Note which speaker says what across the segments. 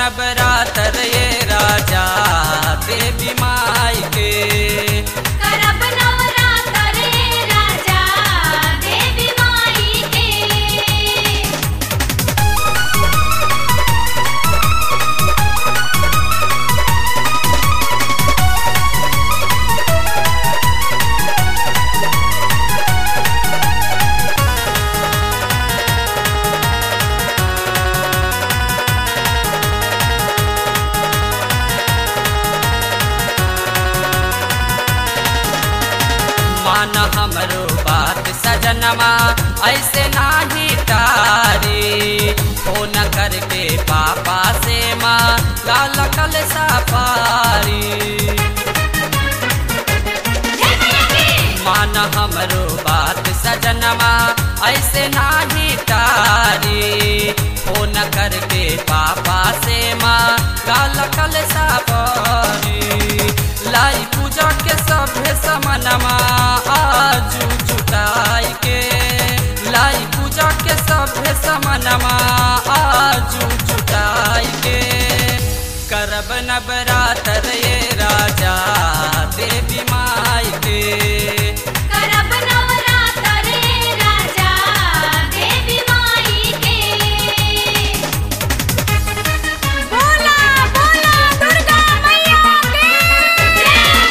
Speaker 1: नवरात्र ये राजा देवी माई के
Speaker 2: करब नवरात्र रे राजा देवी माई के
Speaker 1: मान हमरो बात सजनमा ऐसे नाही तारी फोन करके पापा से माँ लाल कल सफारी मान हमरो बात सजनमा ऐसे नाही तारी फोन करके पापा से माँ लाल कल सफारी लाई पूजा के सभे समनमा आजू जुटाई के लाई पूजा के सभे समनमा आजू जुटाई के करब नवरात्र ये राजा देवी माई के
Speaker 2: करब नवरात्र रे राजा देवी माई के बोला बोला दुर्गा मैया के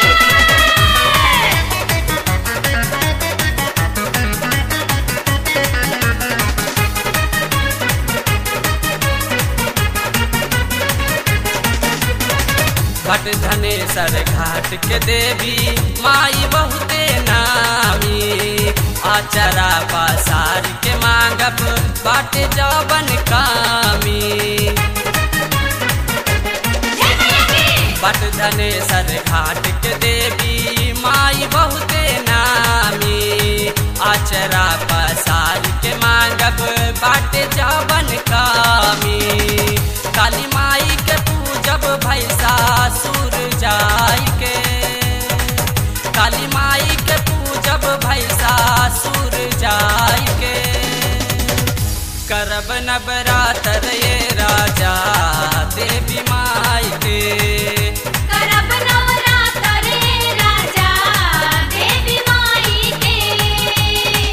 Speaker 1: भट धनेसर घाट के देवी माई बहुते नामी आचरा पसार के मांगब बाट जवन कामी भट धनेसर घाट के देवी माई बहुते नामी आचरा पसार के मांगब बाट जवन कामी काली माई के पूजब भैसा सुर जाई के काली माई के पूजब भैसा सुर जाई के करब नवरात्र ये राजा देवी माई के
Speaker 2: करब नवरात्र रे राजा देवी माई के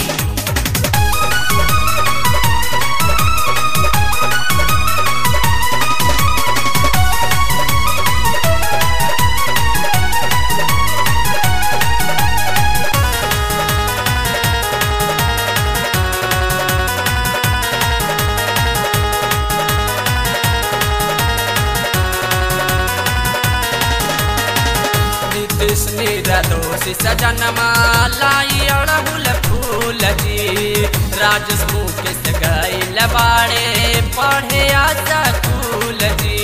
Speaker 1: नीतीश निर्दोषी सजनमा लाई अड़हुल फूल जी राजस मुकेश गैल बाड़े पढ़े आजा फूल जी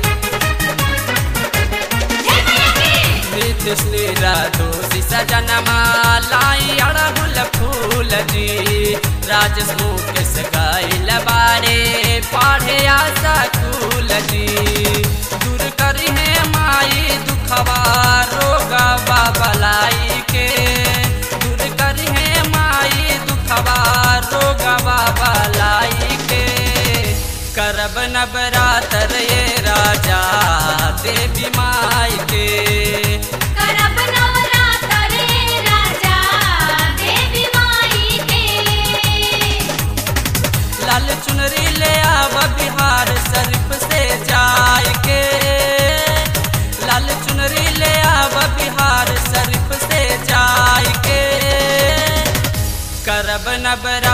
Speaker 1: नीतीश निर्दोषी सजनमा लाई अड़हुल फूल जी राजस मुकेश गैल बाड़े पढ़े आजा फूल जी दूर करी है माई दुखवा रोगवा बलाई के दूर करी है माई दुखवा रोगवा बलाई के करब नवरात्र ये राजा देवी माई के
Speaker 2: करब नवरात्र रे राजा देवी माई के
Speaker 1: लाल चुनरी ले आव बिहार शरीफ से जाय के लाल चुनरी ले आव बिहार शरीफ से जाय के करब नवरा